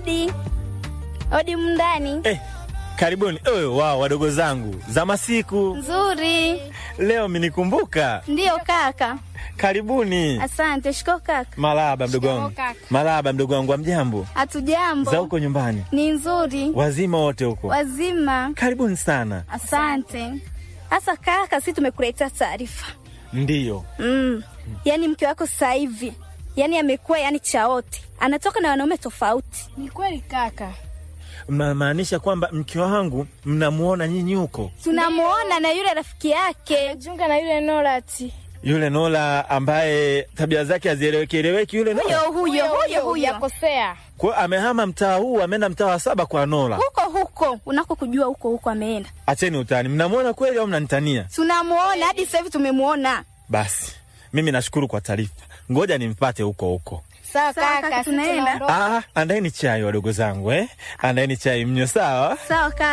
Odi, odi mndani. Eh, karibuni. Oh, wow, wadogo zangu za masiku Nzuri. leo minikumbuka. Ndiyo kaka. Karibuni. Asante. Shiko kaka. Malaba mdogo wangu, kaka. malaba mdogo wangu, amjambo Hatujambo. za huko nyumbani, Ni nzuri. wazima wote huko? Wazima. Karibuni sana. Asante. Sasa kaka, si tumekuletea taarifa. Ndiyo, Mm. Yaani mke wako sasa hivi yaani amekuwa yani chaote, anatoka na wanaume tofauti. Ni kweli kaka. mnamaanisha kwamba mke wangu mnamuona nyinyi huko, Tunamuona na yule rafiki yake. Junga na yule Norati. yule Nola ambaye tabia zake hazieleweki eleweki, yule Huyo Nola huyo huyo huyo yakosea. kwa amehama mtaa huu, ameenda mtaa wa saba kwa Nola. huko huko unako kujua huko huko ameenda. Acheni utani, mnamuona kweli au mnanitania? Tunamuona hadi sasa hivi tumemuona. Basi mimi nashukuru kwa taarifa, ngoja nimpate huko huko. Sawa Sawa, kaka, kaka, sisi tunaenda. tunaondoka. Ah, andaeni chai wadogo zangu eh? Andaeni chai mnyo, sawa? Sawa kaka.